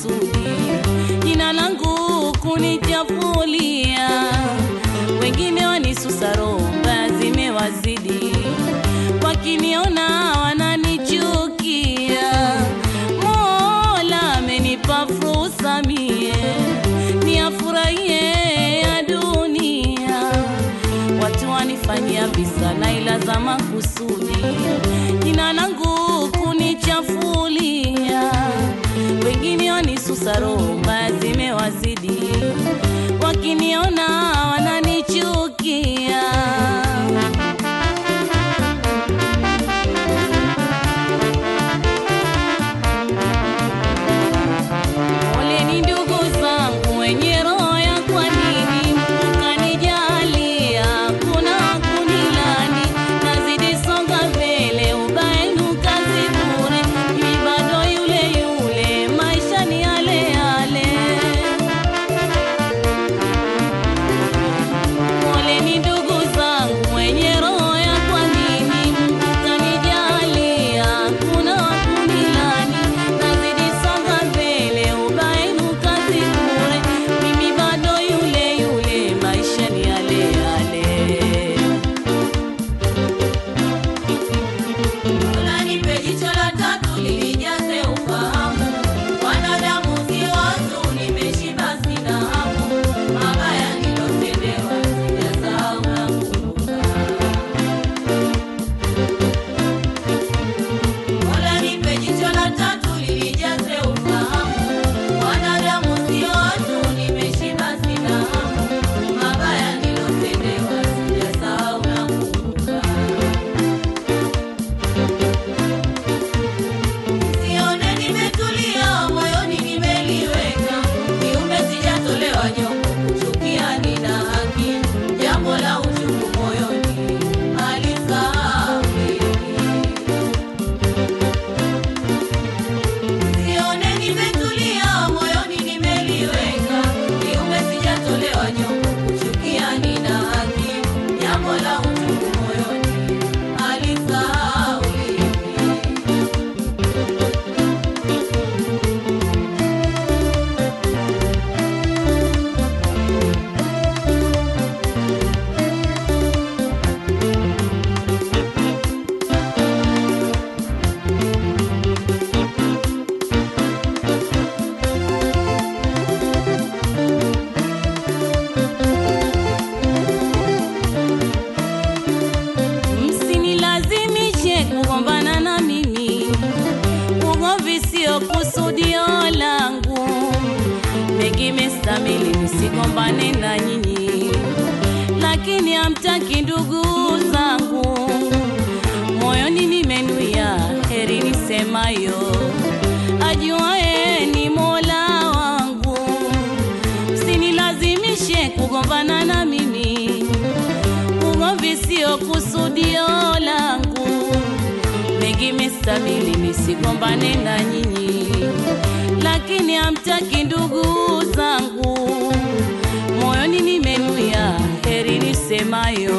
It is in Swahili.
makusudi, jina langu kunichafulia, wengine wanisusa romba zimewazidi, wakiniona wananichukia. Mola amenipa fursa mie niafurahie ya dunia, watu wanifanyia visa na ila za makusudi, jina langu kunichafulia, wengine wanisusa romba zimewazidi, wakiniona wananichukia. Poleni ndugu zangu wenye roho ya kwa nini mkanijalia, kuna kunilani, nazidi songa mbele, ubaya kazi bure, mimi bado yule yule, maisha ni yale yale. Poleni ndugu zangu wenye roho ya kwa nini mkanijalia, kuna kunilani, nazidi songa mbele, ubaya kazi bure, mimi bado yule yule, maisha ni yale yale. Mola nipe jicho la tatu linijaze ufahamu. Wanadamu si watu, nimeshiba sina hamu. Mabaya nilotendewa sijasahau nakumbuka. Mola nipe jicho la tatu linijaze ufahamu. Wanadamu si watu, nimeshiba sina hamu. Mabaya nilotendewa sijasahau nakumbuka. Sione nimetulia moyoni nimeliweka, kiume sijatolewa nyongo, kuchukia nina haki, jambo la uchungu moyoni halisahauliki. Sione nimetulia moyoni nimeliweka, kiume sijatolewa nyongo, kuchukia nina haki, jambo la uchungu moyoni halisahauliki. Msinilazimishe kugombana na mimi, ugomvi sio kusudio langu. Mengi mestamili nisigombane na nyinyi, lakini hamtaki ndugu zangu. Moyoni nimenuia heri nisemayo, ajuaye ni Mola wangu. Msinilazimishe kugombana na mimi ugomvi sio kusudio langu, mengi mestabili nisigombane na nyinyi, lakini hamtaki ndugu zangu. Moyoni nimenuia heri nisemayo,